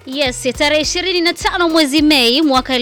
Yes, tarehe 25 mwezi Mei mwaka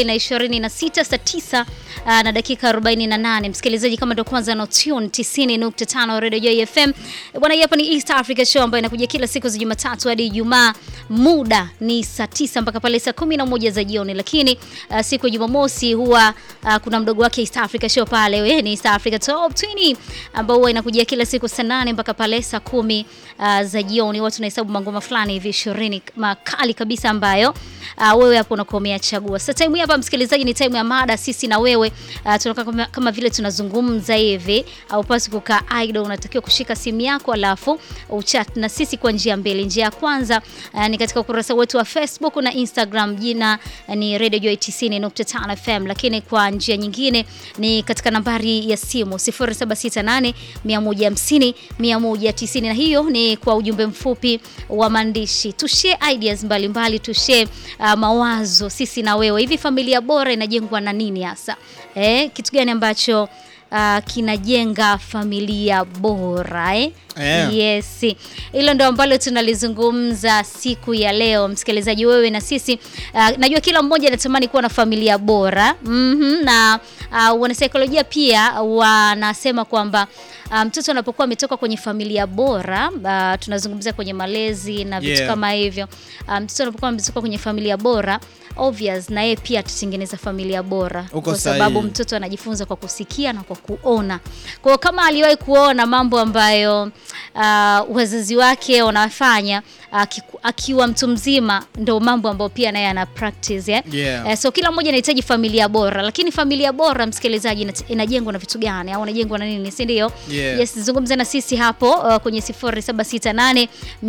2026 saa 9 uh, na dakika 48. Msikilizaji, kama ndio kwanza na tune 90.5 Radio Joy FM bwana, hapa ni East Africa Show ambayo inakuja kila siku za Jumatatu hadi Ijumaa. Muda ni saa 9 mpaka pale saa 11 za jioni, lakini uh, siku ya Jumamosi huwa uh, kuna mdogo wake East Africa Show pale, wewe ni East Africa Top 20 ambao huwa inakuja kila siku saa 8 mpaka pale saa 10 uh, za jioni. Watu tunahesabu mangoma fulani hivi 20 makali kabisa ambayo uh, wewe hapo unakuwa umeyachagua. Sasa time hapa msikilizaji, ni time ya mada sisi na wewe uh, tunakaa kama, kama vile tunazungumza hivi, au pasi kukaa idle, unatakiwa kushika simu yako alafu uchat na sisi kwa njia mbili. Njia ya kwanza uh, ni katika ukurasa wetu wa Facebook na Instagram, jina uh, ni Radio Joy 90.5 FM, lakini kwa njia nyingine ni katika nambari ya simu 0768 150 190, na hiyo ni kwa ujumbe mfupi wa maandishi. Tushare ideas mbalimbali, tushare uh, mawazo sisi na wewe. Hivi familia bora inajengwa na nini hasa? Eh, kitu gani ambacho uh, kinajenga familia bora eh? Yeah. Yes, hilo ndo ambalo tunalizungumza siku ya leo, msikilizaji, wewe na sisi. Uh, najua kila mmoja anatamani kuwa na familia bora mm na uh, wanasaikolojia pia wanasema kwamba uh, mtoto anapokuwa ametoka kwenye familia bora uh, tunazungumzia kwenye malezi na vitu Yeah. kama hivyo uh, mtoto anapokuwa ametoka kwenye familia bora obvious, na yeye pia atatengeneza familia bora Uko kwa sababu sahihi. mtoto anajifunza kwa kusikia na kwa kuona. Kwa hiyo kama aliwahi kuona mambo ambayo uh, wazazi wake wanafanya akiku- akiwa mtu mzima, ndo mambo ambayo pia naye ana practice eh? Yeah. Eh, so kila mmoja anahitaji familia bora, lakini familia bora msikilizaji, ina- inajengwa na vitu gani au inajengwa na nini, si ndio? Yeah. Yes, zungumza na sisi hapo uh, kwenye 0768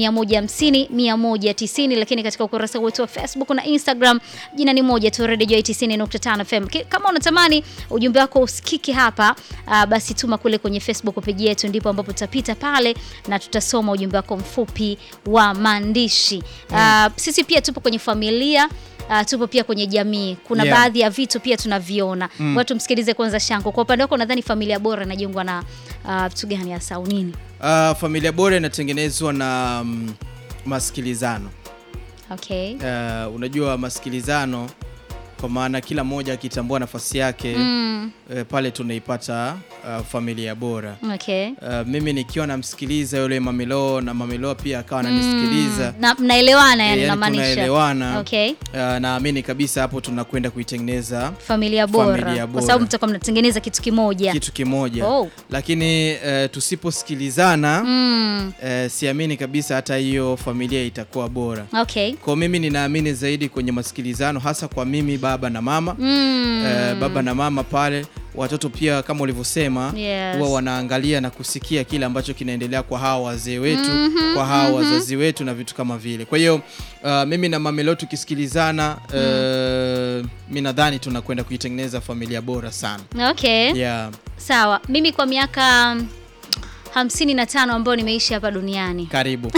150 190, lakini katika ukurasa wetu wa Facebook na Instagram jina ni moja tu, Radio Joy 90.5 FM. Ki- Kama unatamani ujumbe wako usikike hapa uh, basi tuma kule kwenye Facebook page yetu, ndipo ambapo tutapita pale na tutasoma ujumbe wako mfupi wa maandishi. Uh, sisi pia tupo kwenye familia Uh, tupo pia kwenye jamii. Kuna Yeah. baadhi ya vitu pia tunaviona. Mm. Watu msikilize kwanza Shanko. Kwa upande wako nadhani familia bora inajengwa na uh, vitu gani hasa au nini? Uh, familia bora inatengenezwa na mm, masikilizano. Okay. Uh, unajua masikilizano kwa maana kila mmoja akitambua nafasi yake Mm. eh, pale tunaipata uh, familia bora. Okay. Uh, mimi nikiwa namsikiliza yule mamilo na mamilo pia akawa ananisikiliza Na mnaelewana eh, yani yani namaanisha. tunaelewana. Okay. Uh, naamini kabisa hapo tunakwenda kuitengeneza Familia bora. Familia Kwa bora. sababu mtakuwa mnatengeneza kitu kimoja. kitu kimoja Oh. lakini uh, tusiposikilizana Mm. uh, siamini kabisa hata hiyo familia itakuwa bora. Okay. Kwa mimi ninaamini zaidi kwenye masikilizano, hasa kwa mimi baba na mama Mm. Eh, baba na mama pale, watoto pia kama ulivyosema Yes. huwa wanaangalia na kusikia kile ambacho kinaendelea kwa hawa wazee wetu kwa hawa wazazi wetu na vitu kama vile. Kwa hiyo uh, mimi na Mamelo tukisikilizana uh, mi nadhani tunakwenda kuitengeneza familia bora sana Okay. yeah. Sawa. Mimi kwa miaka hamsini na tano ambayo nimeishi hapa duniani Karibu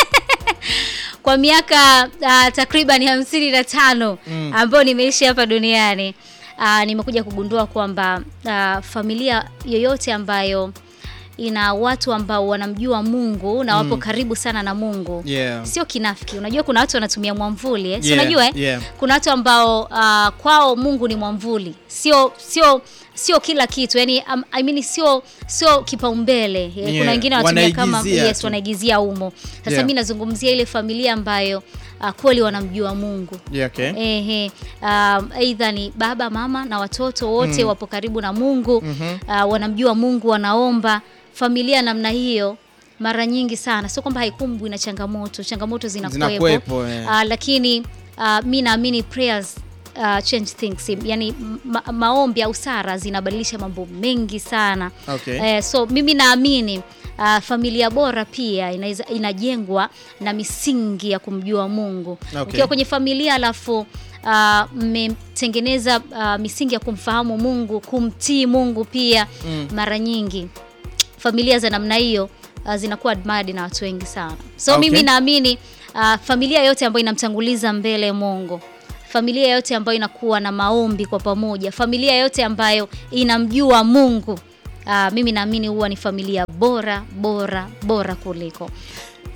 kwa miaka uh, takriban hamsini na tano Mm. ambayo nimeishi hapa duniani uh, nimekuja kugundua kwamba uh, familia yoyote ambayo ina watu ambao wanamjua Mungu na wapo karibu sana na Mungu yeah. sio kinafiki. Unajua kuna watu wanatumia mwamvuli eh? si Yeah, unajua eh? yeah. Kuna watu ambao uh, kwao Mungu ni mwamvuli, sio sio sio kila kitu yani, um, I mean, sio sio kipaumbele eh, Yeah, Kuna wengine wanatumia kama wanaigizia yes, tu. wanaigizia umo. Sasa Yeah. mimi nazungumzia ile familia ambayo uh, kweli wanamjua Mungu. Yeah, okay. Ehe, um, aidha ni baba mama na watoto wote wapo karibu na Mungu uh, wanamjua Mungu, wanaomba. Familia namna hiyo mara nyingi sana, sio kwamba haikumbwi na changamoto, changamoto zinakuwepo Zinakuwepo, eh. uh, lakini uh, mi naamini prayers uh, change things, yani ma maombi au sara zinabadilisha mambo mengi sana Okay. eh, so mimi naamini uh, familia bora pia inaweza inajengwa na misingi ya kumjua Mungu. Okay. Ukiwa kwenye familia alafu uh, mmetengeneza uh, misingi ya kumfahamu Mungu, kumtii Mungu pia Mm. mara nyingi familia za namna hiyo uh, zinakuwa admired na watu wengi sana. So Okay. mimi naamini uh, familia yote ambayo inamtanguliza mbele Mungu, familia yote ambayo inakuwa na maombi kwa pamoja, familia yote ambayo inamjua Mungu uh, mimi naamini huwa ni familia bora bora bora kuliko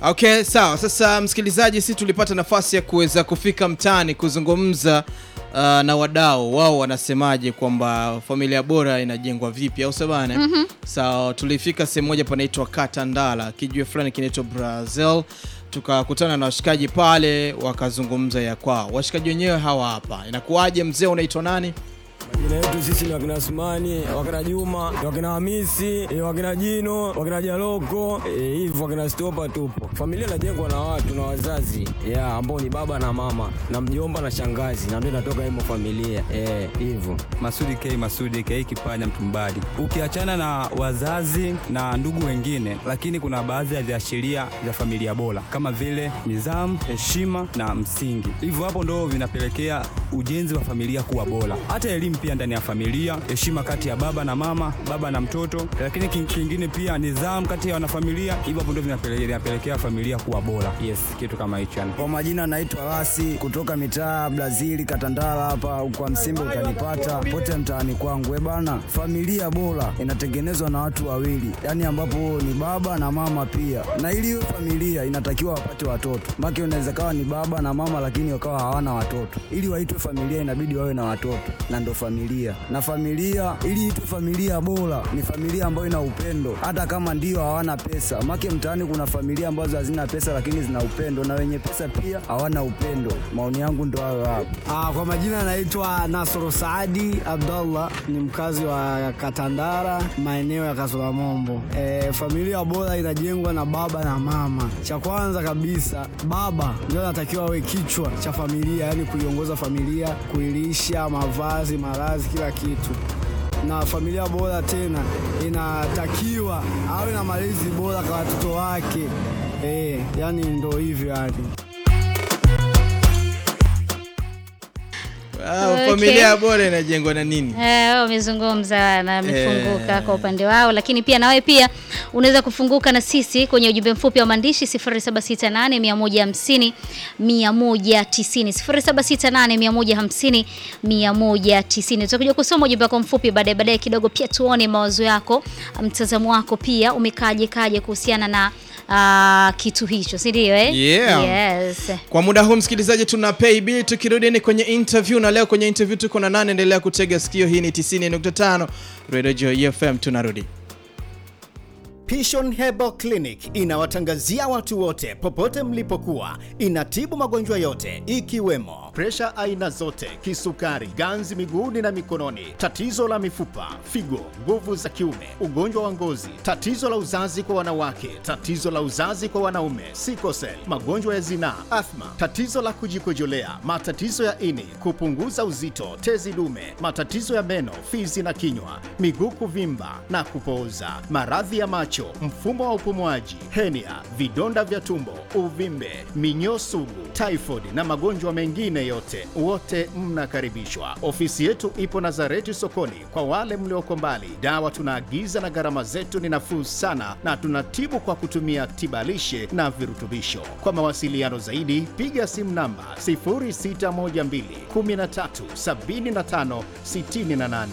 Okay, sawa. Sasa msikilizaji, si tulipata nafasi ya kuweza kufika mtaani kuzungumza uh, na wadau wao wanasemaje kwamba familia bora inajengwa vipi au sabana. mm Sawa, tulifika sehemu moja panaitwa Katandala, kijue fulani kinaitwa Brazil, tukakutana na washikaji pale wakazungumza ya kwao. Washikaji wenyewe hawa hapa. Inakuwaje mzee, unaitwa nani? Majina yetu sisi ni wakina Sumani, wakina Juma, wakina Hamisi, eh, wakina Jino, wakina Jaloko, eh, hivyo wakina Stopa tupo. Familia inajengwa na watu na wazazi yeah, ambao ni baba na mama na mjomba na shangazi, na ndio inatoka himo familia eh, hivyo. Masudi K Masudi K Kipanya Mtumbadi. Ukiachana na wazazi na ndugu wengine, lakini kuna baadhi ya viashiria vya familia bora kama vile nidhamu, heshima na msingi. Hivyo hapo ndo vinapelekea ujenzi wa familia kuwa bora. Hata elimu pia ndani ya familia, heshima kati ya baba na mama, baba na mtoto, lakini king- kingine pia nidhamu kati ya wanafamilia. Hivyo hapo ndo vinapelekea vinapelekea familia kuwa bora. Yes, kitu kama hicho yani. Kwa majina naitwa Rasi kutoka mitaa Brazili Katandala hapa kwa Msimbe utanipata pote mtaani kwangu. E bana, familia bora inatengenezwa na watu wawili, yaani ambapo ni baba na mama pia, na ili iwe familia inatakiwa wapate watoto. Make unaweza kawa ni baba na mama lakini wakawa hawana watoto. Ili waitwe familia inabidi wawe na watoto, na ndo familia. Na familia ili itwe familia bora ni familia ambayo ina upendo, hata kama ndio hawana pesa. Make mtaani kuna familia ambazo hazina pesa lakini zina upendo, na wenye pesa pia hawana upendo. Maoni yangu ndo hayo hapo. Ah, kwa majina naitwa Nasoro Saadi Abdallah, ni mkazi wa Katandara, maeneo ya Kasula Mombo. E, familia bora inajengwa na baba na mama. Cha kwanza kabisa, baba ndio anatakiwa awe kichwa cha familia, yani kuiongoza familia, kuilisha, mavazi, malazi, kila kitu na familia bora tena inatakiwa awe na malezi bora kwa watoto wake. Eh, yani ndo hivyo yani. Ah, Okay. Familia bora inajengwa na nini? Eh, wamezungumza na wamefunguka Eh. kwa upande wao, lakini pia nawe pia unaweza kufunguka na sisi kwenye ujumbe mfupi wa maandishi 0768 150 190 0768 150 190. Tutakuja kusoma ujumbe wako mfupi baadaye baadaye kidogo, pia tuone mawazo yako, mtazamo wako pia umekaje kaje kuhusiana na ah, kitu hicho, si ndio eh? Yeah. Yes. Kwa muda huu msikilizaji, tuna pay bill. Tukirudi ni kwenye interview, na leo kwenye interview tuko na nane. Endelea kutega sikio, hii ni 90.5 Radio Joy FM. Tunarudi. Pishon Herbal Clinic inawatangazia watu wote popote mlipokuwa. Inatibu magonjwa yote ikiwemo presha aina zote, kisukari, ganzi miguuni na mikononi, tatizo la mifupa, figo, nguvu za kiume, ugonjwa wa ngozi, tatizo la uzazi kwa wanawake, tatizo la uzazi kwa wanaume, sikosel, magonjwa ya zinaa, athma, tatizo la kujikojolea, matatizo ya ini, kupunguza uzito, tezi dume, matatizo ya meno, fizi na kinywa, miguu kuvimba na kupooza, maradhi ya macho, mfumo wa upumuaji, henia, vidonda vya tumbo, uvimbe, minyoo sugu, typhoid na magonjwa mengine yote, wote mnakaribishwa. Ofisi yetu ipo Nazareti sokoni. Kwa wale mlioko mbali, dawa tunaagiza na gharama zetu ni nafuu sana, na tunatibu kwa kutumia tibalishe na virutubisho. Kwa mawasiliano zaidi, piga simu namba 0612 13 75 68.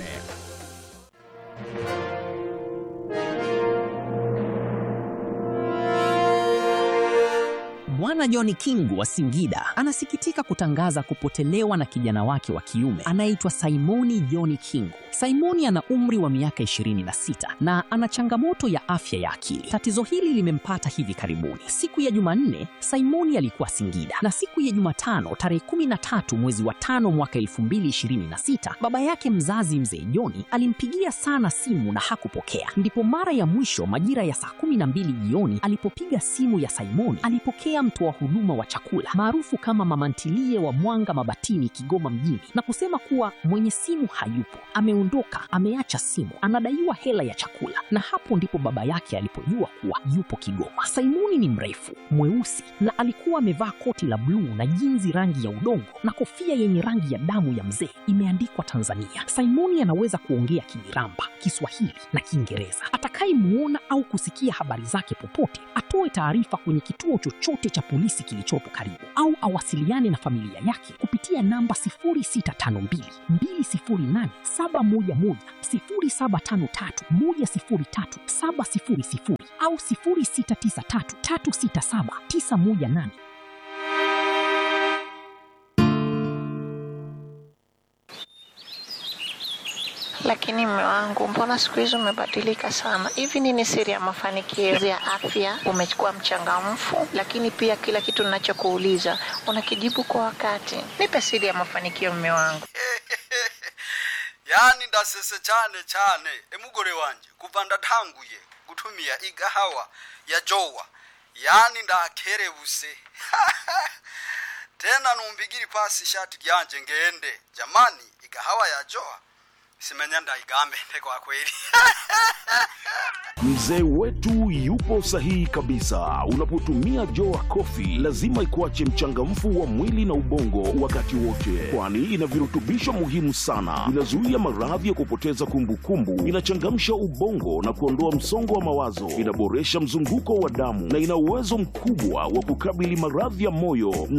Bwana John Kingu wa Singida anasikitika kutangaza kupotelewa na kijana wake wa kiume anayeitwa Simoni John Kingu. Simoni ana umri wa miaka 26 na ana changamoto ya afya ya akili. Tatizo hili limempata hivi karibuni. Siku ya Jumanne, Simoni alikuwa Singida na siku ya Jumatano tarehe 13 mwezi wa tano mwaka 2026, baba yake mzazi mzee Joni alimpigia sana simu na hakupokea. Ndipo mara ya mwisho majira ya saa 12 jioni alipopiga simu ya Simoni alipokea mtoa huduma wa chakula maarufu kama mama ntilie wa Mwanga Mabatini, Kigoma mjini, na kusema kuwa mwenye simu hayupo, ameondoka, ameacha simu, anadaiwa hela ya chakula. Na hapo ndipo baba yake alipojua kuwa yupo Kigoma. Simoni ni mrefu, mweusi na alikuwa amevaa koti la bluu na jinzi rangi ya udongo na kofia yenye rangi ya damu ya mzee imeandikwa Tanzania. Simoni anaweza kuongea Kimiramba, Kiswahili na Kiingereza. Atakayemuona au kusikia habari zake popote atoe taarifa kwenye kituo chochote cha polisi kilichopo karibu au awasiliane na familia yake kupitia namba 0652 208 711 0753 103 700 au 0693367918. Lakini mme wangu, mbona siku hizi umebadilika sana? Hivi nini siri ya mafanikio ya afya? Umekuwa mchangamfu, lakini pia kila kitu ninachokuuliza unakijibu kwa wakati. Nipe siri ya mafanikio, mme wangu. yani ndasese cyane cyane emugore wanje kuva ndatanguye gutumia igahawa ya jowa yani ndakerebuse tena numbigiri pasi ishati ryanje ngende jamani igahawa ya jowa simenya ndaigambende kwa kweli Mzee wetu yupo sahihi kabisa. Unapotumia Joa Coffee lazima ikuache mchangamfu wa mwili na ubongo wakati wote, kwani ina virutubisho muhimu sana. Inazuia maradhi ya kupoteza kumbukumbu, inachangamsha ubongo na kuondoa msongo wa mawazo, inaboresha mzunguko wa damu na ina uwezo mkubwa wa kukabili maradhi ya moyo